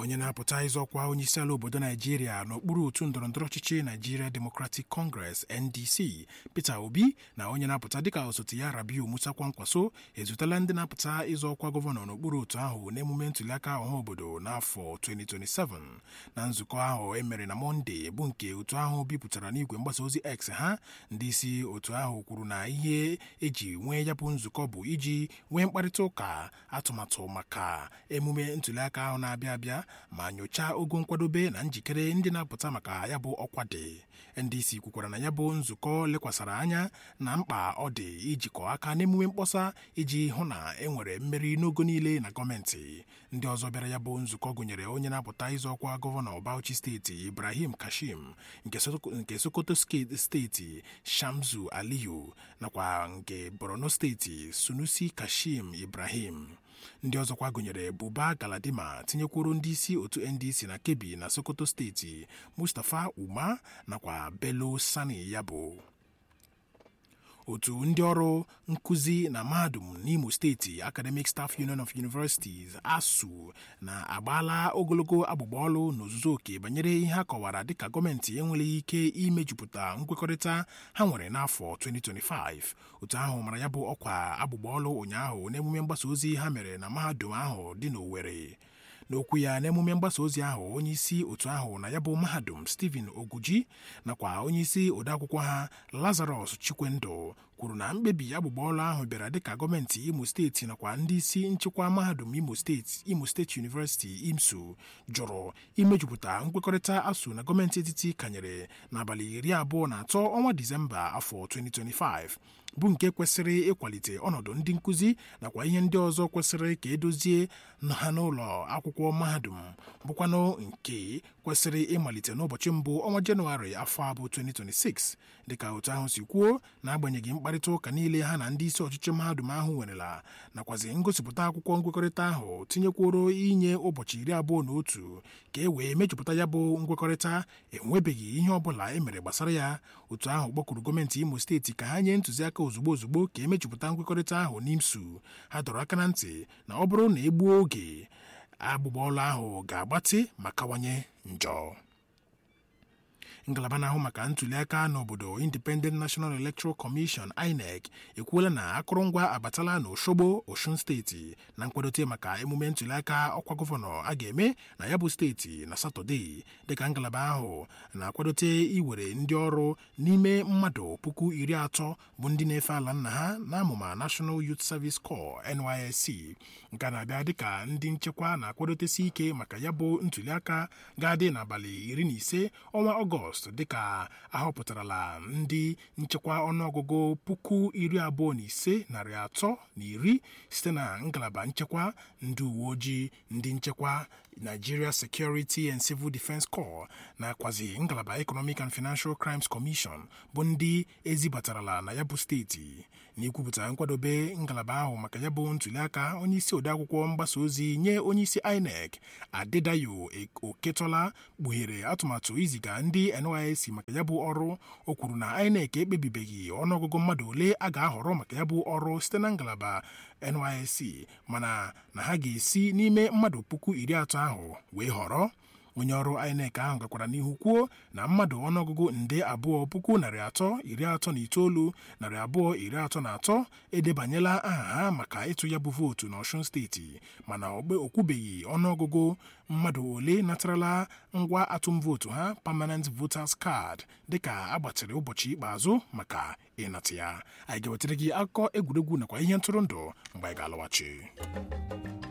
onye na-apụta ịzọ ọkwa onyeisiala obodo naijiria n'okpuru otu ndọrọndọrọ ọchịchị naijiria democratic congress ndc peter obi na onye na-apụta dịka osote ya rabiu musa kwankwaso ezutela ndị na-apụta ịzọ ọkwa gọvanọ n'okpuru otu ahụ n'emume ntụliaka ọha obodo n'afọ 2027 na nzukọ ahụ emere na mọnde bụ nke otu ahụ bipụtara n'igwe mgbasa ozi x ha ndị isi otu ahụ kwuru na ihe eji nwee ya bụ nzukọ bụ iji nwee mkparịta ụka atụmatụ maka emume ntụliaka ahụ na-abịa abịa ma nyochaa ogo nkwadobe na njikere ndị na-apụta maka ya bụ ọkwa dị ndc kwukwara na ya bụ nzukọ lekwasara anya na mkpa ọ dị ijikọ aka n'emume mkpọsa iji hụ na e nwere mmeri n'ogo niile na gọọmenti ndị ọzọ bịara ya bụ nzukọ gụnyere onye na-apụta ịzọ ọkwa gọvanọ Bauchi steeti Ibrahim Kashim nke Sokoto steeti Shamsu Aliyu nakwa nke Borno steeti Sunusi Kashim Ibrahim ndị ọzọkwa gụnyere Buba Galadima tinyekwuru ndị isi otu NDC na Kebbi na Sokoto steeti Mustapha Uma nakwa Bello Sani Yabo otu ndị ọrụ nkụzi na mahadum n'Imo steeti Academic Staff Union of Universities ASUU na-agbaala ogologo agbụgba ọlụ n'ozuzu oke banyere ihe a kọwara dịka gọọmenti enweleghị ike imejupụta nkwekọrịta ha nwere n'afọ 2025 otu ahụ mara ya bụ ọkwa agbụgba ọlụ ụnyaahụ n'emume mgbasa ozi ha mere na mahadum ahụ dị n'Owerri n'okwu ya n'emume mgbasa ozi ahụ onyeisi otu ahụ na ya bụ mahadum Stephen Oguji nakwa onyeisi odeakwụkwọ ha Lazarus Chikwendụ kwuru na mkpebi agbụgba ọlụ ahụ bịara dịka gọọmenti Imo steeti nakwa ndị isi nchịkwa mahadum Imo steeti Imo State University IMSU jụrụ imejupụta nkwekọrịta ASUU na gọọmenti etiti kanyere n'abalị iri abụọ na atọ ọnwa Disemba afọ 2025 bụ nke kwesịrị ịkwalite ọnọdụ ndị nkụzi nakwa ihe ndị ọzọ kwesịrị ka edozie ha n'ụlọ akwụkwọ mahadum bụkwanụ nke kwesịrị ịmalite n'ụbọchị mbụ ọnwa jenụwarị afọ abụ 2026 dịka otu ahụ si kwuo n'agbanyeghị mkparịta ụka niile ha na ndị isi ọchịchị mahadum ahụ nwerela nakwazi ngosipụta akwụkwọ nkwekọrịta ahụ tinyekworo inye ụbọchị iri abụọ na otu ka e wee mejupụta ya bụ nkwekọrịta enwebeghị ihe ọ bụla e mere gbasara ya otu ahụ kpọkuru gọọmenti Imo steeti ka ha nye ntụziaka ozugbo ozugbo ka emejupụta nkwekọrịta ahụ n'IMSU ha dọrọ aka na ntị na ọ bụrụ na egbuo oge agbụgba ọlụ ahụ ga-agbatị ma kawanye njọ ngalaba na-ahụ maka ntụliaka n'obodo Independent National Electoral Commission INEC ekwuola na akụrụngwa abatala n'Oshogbo Osun steeti na nkwadote maka emume ntụliaka ọkwa gọvanọ a ga-eme na ya bụ steeti na Satọde dịka ngalaba ahụ na-akwadote iwere ndị ọrụ n'ime mmadụ puku iri atọ bụ ndị na-efe ala nna ha na amụma National Youth Service Corps NYSC nke na-abịa dịka ndị nchekwa na-akwadotesi ike maka ya bụ ntụliaka ga-adị n'abalị iri na ise ọnwa Ọgọst dịka ahọpụtarala ndị nchekwa ọnụọgụgụ puku iri abụọ na ise narị atọ na iri site na ngalaba nchekwa ndị uwe ojii ndị nchekwa Nigeria Security and Civil Defence Corps nakwazi ngalaba Economic and Financial Crimes Commission bụ ndị ezibatarala na ya bụ steeti n'ikwupụta nkwadobe ngalaba ahụ maka ya bụ ntụliaka onyeisi odeakwụkwọ mgbasa ozi nye onyeisi INEC Adedayo Oketola kpughere atụmatụ iziga ndị NYSC maka ya bụ ọrụ o kwuru na INEC ekpebibeghị ọnụọgụgụ mmadụ ole a ga-ahọrọ maka ya bụ ọrụ site na ngalaba NYSC mana na ha ga-esi n'ime mmadụ puku iri atọ ahụ wee họrọ onye ọrụ INEC ahụ gakwara n'ihu kwuo na mmadụ ọnụọgụgụ nde abụọ puku narị atọ iri atọ na itoolu narị abụọ iri atọ na atọ edebanyela aha ha maka ịtụ ya bụ vootu n'Ọshun steeti mana ogbe okwubeghị ọnụọgụgụ mmadụ ole natarala ngwa atụm vootu ha permanent voters card dịka agbatịrị ụbọchị ikpeazụ maka ịnata ya anyị ga-ewetara gị akụkọ egwuregwu nakwa ihe ntụrụndụ mgbe anyị ga-alọghachi